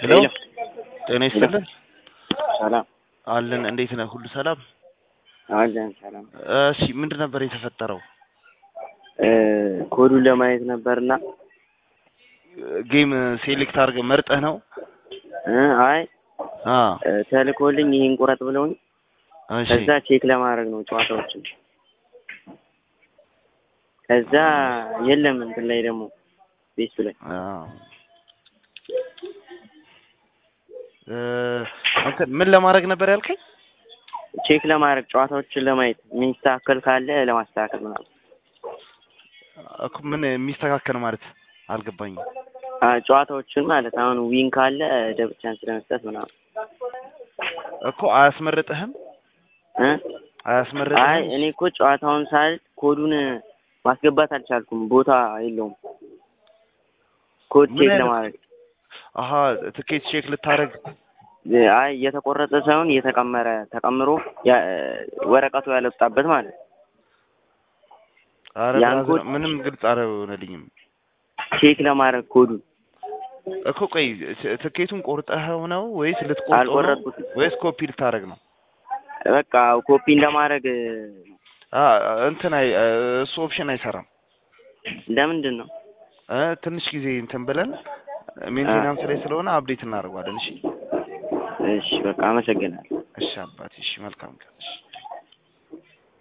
ሄሎ ጤና ይስጥልን ሰላም አለን። እንዴት ነህ? ሁሉ ሰላም? አለን ሰላም። እሺ ምንድን ነበር የተፈጠረው? ኮዱን ለማየት ነበርና ጌም ሴሌክት አድርገህ መርጠህ ነው? እ አይ አ ተልኮልኝ ይሄን ቁረጥ ብለውኝ እሺ ከዛ ቼክ ለማድረግ ነው ጨዋታዎችን። ከዛ የለም እንትን ላይ ደግሞ ቤቱ ላይ አ እ እንትን ምን ለማድረግ ነበር ያልከኝ? ቼክ ለማድረግ ጨዋታዎችን ለማየት የሚስተካከል ካለ ለማስተካከል ምናምን። እኮ ምን የሚስተካከል ማለት አልገባኝም። አ ጨዋታዎችን ማለት አሁን ዊን ካለ ደብል ቻንስ ለመስጠት ምናምን እኮ አያስመርጥህም? እ አይ አያስመርጥህም? እኔ እኮ ጨዋታውን ሳል ኮዱን ማስገባት አልቻልኩም። ቦታ የለውም ኮድ ምን ቼክ አይነት- ለማድረግ አሀ ትኬት ቼክ ልታደርግ አይ እየተቆረጠ ሳይሆን እየተቀመረ ተቀምሮ ያ- ወረቀቱ ያልወጣበት ማለት ነው። ኧረ ያን ብራዘር ኮድ- ምንም ግልጽ አልሆነልኝም ቼክ ለማድረግ ኮዱን እኮ ቆይ ት- ትኬቱን ቆርጠኸው ነው ወይስ ልትቆርጠው ነው አልቆረጥኩትም። ወይስ ኮፒ ልታደርግ ነው? በቃ ኮፒን ለማድረግ አ እንትን አይ እሱ ኦፕሽን አይሰራም። ለምንድን ነው? እ ትንሽ ጊዜ እንትን ብለን ሜንቴናንስ ላይ ስለሆነ አፕዴት እናደርገዋለን። እሺ እሺ በቃ አመሰግናለሁ። እሺ አባቴ እሺ መልካም ቀን እሺ